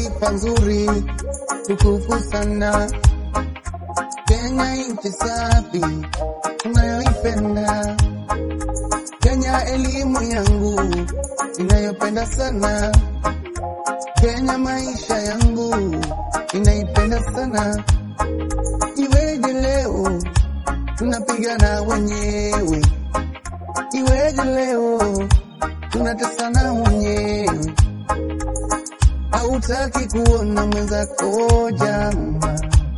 taifa nzuri tukufu sana. Kenya nchi safi tunayoipenda. Kenya elimu yangu inayopenda sana. Kenya maisha yangu inaipenda sana. Iweje leo tunapigana wenyewe? Iweje leo tunatesana wenyewe? Hautaki kuona mwenzako jama,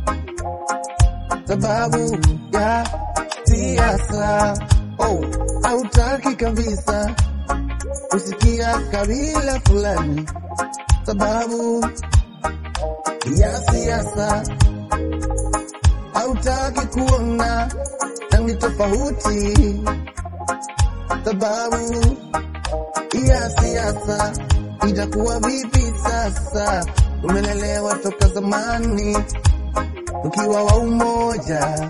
sababu ya siasa. Oh, hautaki kabisa kusikia kabila fulani, sababu ya siasa. Hautaki kuona rangi tofauti, sababu ya siasa. Itakuwa vipi sasa? Tumelelewa toka zamani tukiwa wa umoja,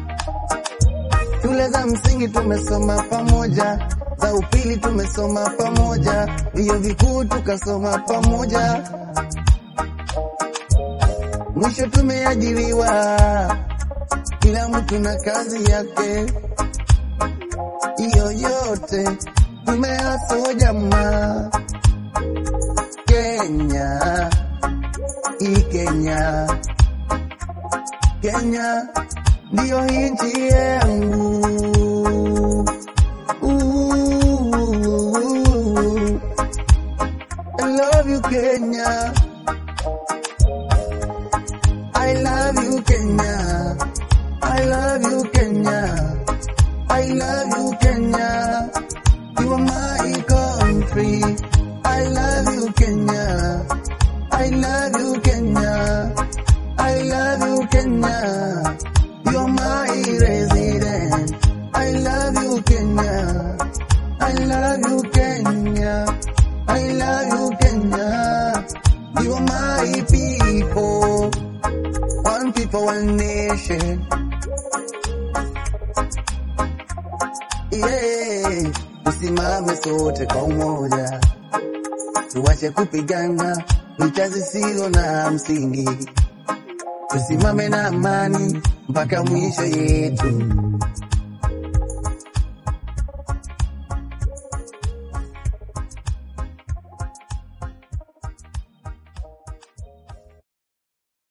shule za msingi tumesoma pamoja, za upili tumesoma pamoja, vyuo vikuu tukasoma pamoja, mwisho tumeajiriwa, kila mtu na kazi yake. Hiyo yote tumeaso jamaa. Kenya, hii Kenya, Kenya ndiyo nchi yangu. Ooh, I love you Kenya, I love you Kenya, I love you Kenya, I love you Kenya, you are my country. I love you Kenya, I love you Kenya, I love you Kenya, you're my resident. I love you Kenya, I love you Kenya, I love you Kenya, you're my people, one people, one nation. Yeah, tusimame sote kwa umoja, tuwache kupigana vita zisizo na msingi, tusimame na amani mpaka mwisho yetu.